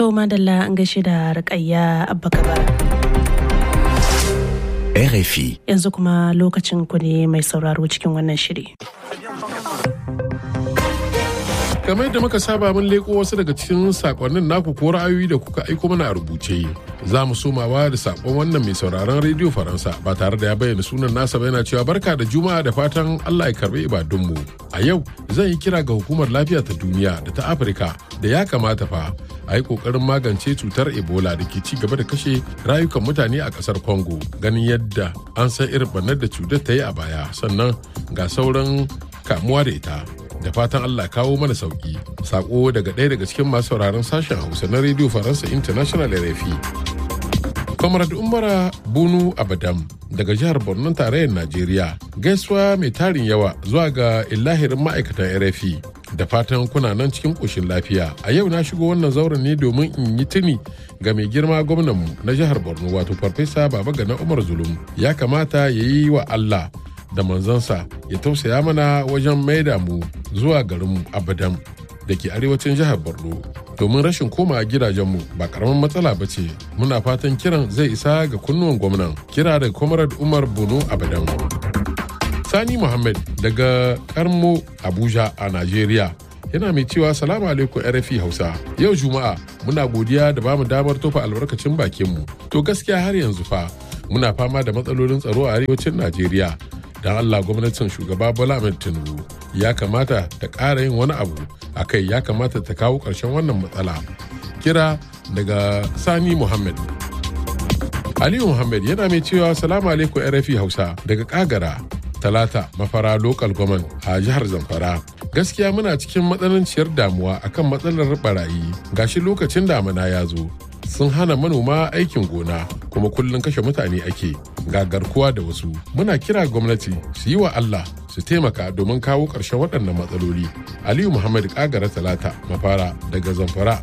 To madalla an gaishe da rikayya abba kabara. RFI. Yanzu kuma lokacin ku ne mai sauraro cikin wannan shiri. kamar yadda muka saba mun leko wasu daga cikin sakonnin naku ko ra'ayoyi da kuka aiko mana a rubuce za mu somawa da sakon wannan mai sauraron rediyo faransa ba tare da ya bayyana sunan nasa ba yana cewa barka da juma'a da fatan allah ya karbi ibadunmu a yau zan yi kira ga hukumar lafiya ta duniya da ta afirka da ya kamata fa a yi kokarin magance cutar ebola da ke ci gaba da kashe rayukan mutane a kasar congo ganin yadda an san irin bannar da cutar ta yi a baya sannan ga sauran kamuwa da ita da fatan Allah kawo mana sauki sako daga ɗaya daga cikin masu sauraron sashen hausa na radio faransa international rfi comrade umara bunu abadam daga jihar borno tarayyar najeriya gaisuwa mai tarin yawa zuwa ga illahirin ma'aikatan rfi da fatan kuna nan cikin ƙoshin lafiya a yau na shigo wannan zauren ne domin in yi tuni ga mai girma gwamnanmu na jihar borno wato farfesa baba gana umar zulum ya kamata ya yi wa allah da manzansa ya tausaya mana wajen maida mu zuwa garinmu abadan da ke arewacin jihar borno domin rashin koma gidajenmu ba karamin matsala ba ce muna fatan kiran zai isa ga kunnuwan gwamnan kira daga comrade umar bono abadan sani muhammad daga karmo abuja a najeriya yana mai cewa salamu alaikum rfi hausa yau juma'a muna godiya da bamu damar tofa albarkacin bakinmu to gaskiya har yanzu fa muna fama da matsalolin tsaro a arewacin najeriya don allah gwamnatin shugaba bola ahmed tinubu ya kamata ta ƙara yin wani abu a kai ya kamata ta kawo ƙarshen wannan matsala kira daga sani muhammad aliyu muhammad yana mai cewa salamu alaikum rfi hausa daga kagara talata mafara local government a jihar zamfara gaskiya muna cikin matsananciyar damuwa akan matsalar barayi gashi lokacin damana ya zo sun hana manoma aikin gona kuma kullum kashe mutane ake ga garkuwa da wasu muna kira gwamnati su yi wa allah su taimaka domin kawo ƙarshen waɗannan matsaloli aliyu muhammad kagara talata mafara daga zamfara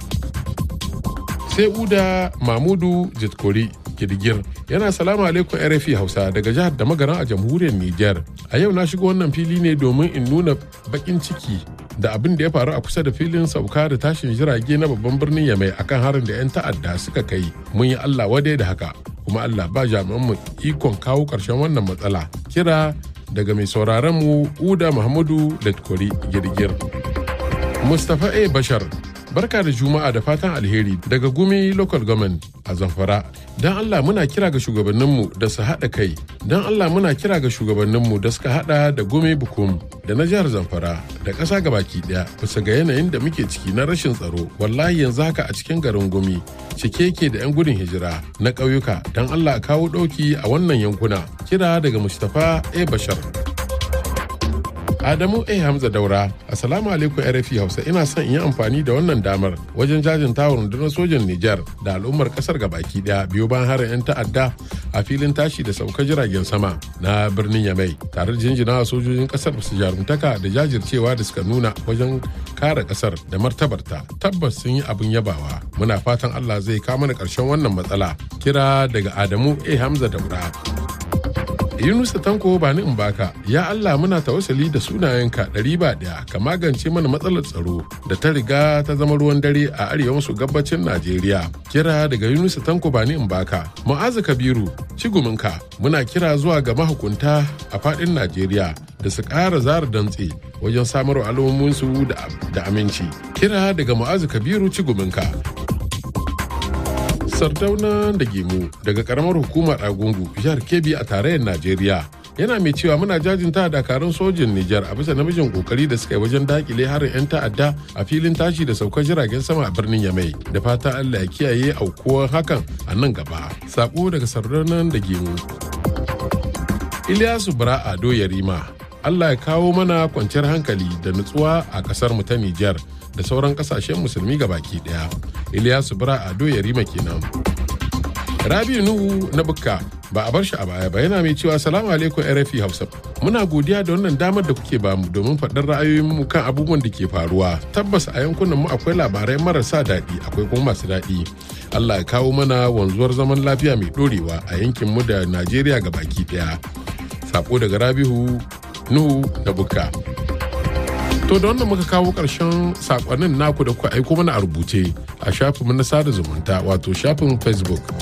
sai uda mamudu jitkori girgir yana salamu alaikum rfi hausa daga jihar da magaran a jamhuriyar niger a yau na shigo wannan fili ne domin in nuna bakin ciki da abin da ya faru a kusa da filin sauka da tashin jirage na babban birnin yamai akan harin da 'yan ta'adda suka kai mun yi allah wadai da haka kuma allah ba jami'an mu ikon kawo ƙarshen wannan matsala kira daga mai sauraron mu uda muhammadu letkori girgir mustapha a bashar barka da juma'a da fatan alheri daga gumi local government a zamfara don allah muna kira ga shugabanninmu da su haɗa kai don allah muna kira ga shugabanninmu da suka haɗa da gumi bukum da na jihar zamfara da ƙasa gabaki ɗaya bisa ga yanayin da muke ciki na rashin tsaro wallahi yanzu haka a cikin garin gumi cike yake da 'yan gudun hijira na ƙauyuka don allah a kawo ɗauki a wannan yankuna kira daga mustapha a bashar Adamu A. Hamza Daura, Assalamu alaikum RFI Hausa ina son in yi amfani da wannan damar wajen jajin tawon rundunar sojan Nijar da al'ummar kasar baki daya biyo bayan harin 'yan ta'adda a filin tashi da sauka jiragen sama na birnin Yamai tare da jinjina sojojin kasar su jarumtaka da jajircewa da suka nuna wajen kare kasar da martabarta tabbas sun yi abin yabawa muna fatan Allah zai kama mana karshen wannan matsala kira daga Adamu A. Hamza Daura. Yunusa Tanko ba ni in baka, ya Allah muna tawassali da sunayenka ɗari ba ɗaya ka magance mana matsalar tsaro da ta riga ta zama ruwan dare a arewa maso gabacin Najeriya. Kira daga Yunusa Tanko ba ni in baka. Mu'azu Kabiru, ciguminka muna kira zuwa ga mahukunta a faɗin Najeriya da su ƙara zara dantse wajen samar al'ummominsu da aminci. Kira daga Mu'azu Kabiru ciguminka. sardauna da gemu daga karamar hukumar agungu jihar kebbi a tarayyar najeriya yana mai cewa muna jajinta dakarun sojin nijar a bisa namijin kokari da suka yi wajen dakile harin 'yan ta'adda a filin tashi da saukar jiragen sama a birnin yamai da fata allah ya kiyaye aukuwar hakan a nan gaba sako daga sardaunan da gemu ilyasu bara ado yarima allah ya kawo mana kwanciyar hankali da nutsuwa a kasar mu ta nijar da sauran kasashen musulmi ga baki daya Ilyasu Bura Ado Yarima kenan. Rabi Nuhu na Bukka ba a bar shi a baya ba yana mai cewa salamu alaikum RFI Hausa. Muna godiya da wannan damar da kuke bamu domin faɗar ra'ayoyinmu kan abubuwan da ke faruwa. Tabbas a yankunan mu akwai labarai marasa daɗi akwai kuma masu daɗi. Allah ya kawo mana wanzuwar zaman lafiya mai ɗorewa a yankin mu da Najeriya ga baki ɗaya. Sako daga Rabihu Nuhu na Bukka. To da wannan muka kawo ƙarshen sakonnin naku da kuka aiko mana a rubuce a shafinmu na sada zumunta wato shafin facebook